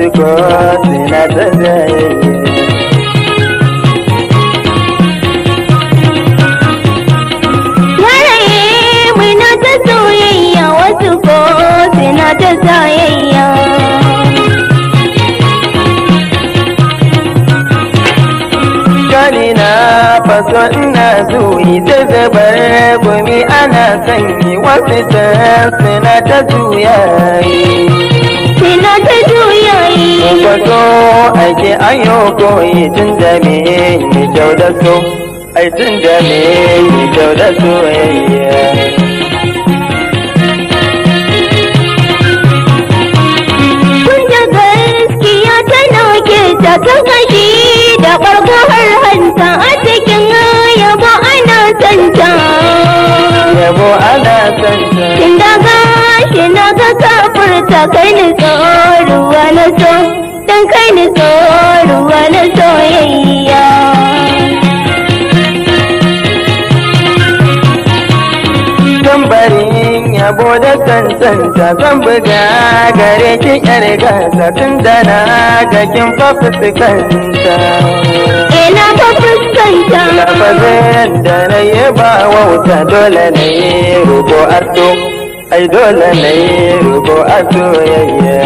wasu ko suna ta jayayya Yaraye muna ta soyayya wasu ko suna ta sayayya. Gani na faso ina zuwi ta zabar gumi ana sanyi wasu ta suna ta juyayi Suna ta juyayi. Faso ake ayo koyi tun da me yi kyau da so ai tun da me yi kyau da soyayya Kun da gaskiya ta nauke ta ta kashi da ɓargo har hanta a cikin yabo ana santa. yabo ana santa Tun da gashi na ga kafurta kai ni ruwa na so, don kai ni ruwa na soyayya. tambarin yabo da cancanta zan buga gare ki yar gasa tun da na ga kin fa fuskanta Ina ba fuskanta. lafazin da na yi ba wauta dole na yi rubo aso ai dole na yi rubo aso yayya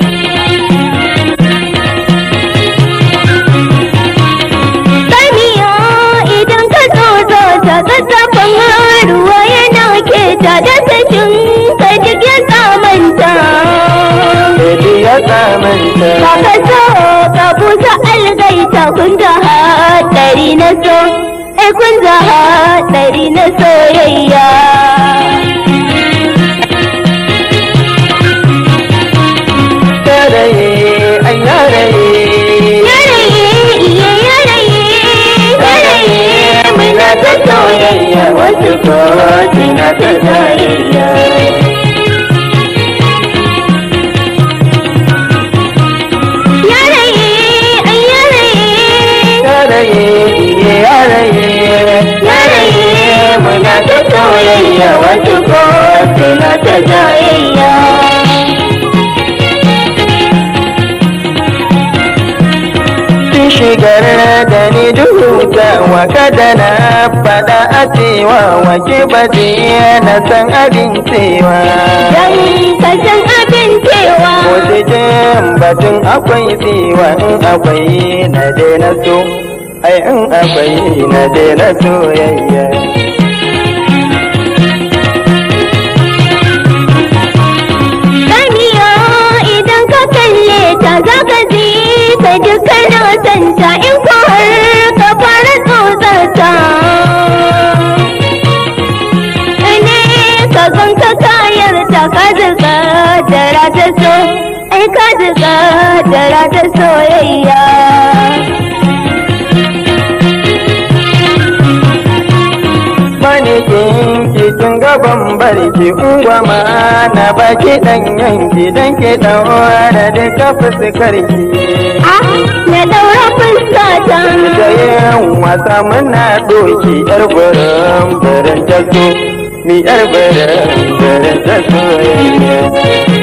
Samiya idan ka tsotso ta zazzafin ruwa yana keta da sashin ka duk ya tsamanta. Baby ya tsamanta Ba ka so ka busa algaita kun da haɗari na so, ai kun da haɗari na soyayya. yaraye ai yaraye Yaraye, iya yaraye, yaraye, muna ta soyayya wasu ko suna ta soyayya. Yaraye, ai yaraye, yaraye iye yaraye yaraye, muna ta soyayya wasu ko suna ta soyayya. Kin shigar da ni duhuta wa kada na faɗa a cewa wa ke baje na san abin cewa Dan ka san abin cewa Ko cikin batun akwai cewa in akwai na daina so ai in akwai na daina soyayya Samiya idan ka kalle ta za ka ji ka dukkan santa in ko har ka fara tsotsar ta. Ne ka gan ka kayar ta ka zuka dara ta so, ai ka zuka dara ta soyayya. Bani kinki tun gaban barki ungwama na baki dan yanki dan ke daura duka fuskarki Ah, na daura fuskata. da yin wasa muna doki yar burin burin ta so ni yar burin burin ta soyayya